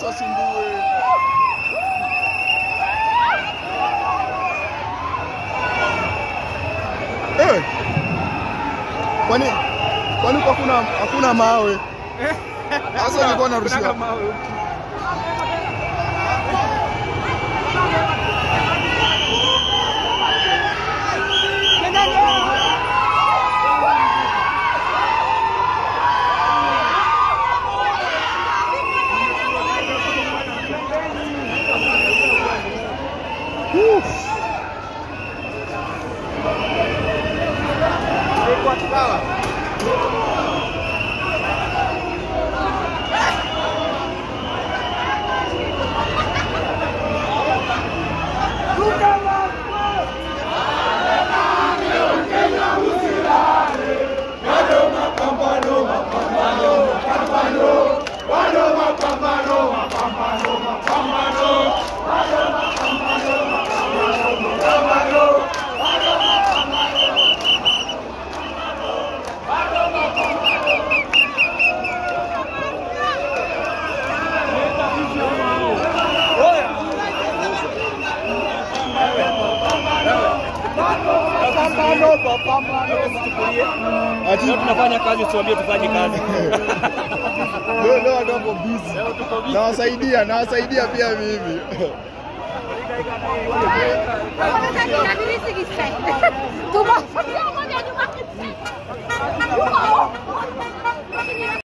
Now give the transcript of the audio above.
wasumbue. Eh, kwani kwani kwa kuna hakuna mawe? Sasa nilikuwa narushiwa. Ati Leo tunafanya kazi, usiwaambie tufanye kazi. leo leo watu wako busy. Nawasaidia, nawasaidia pia mimi. Wanataka nini sisi? Tumafunia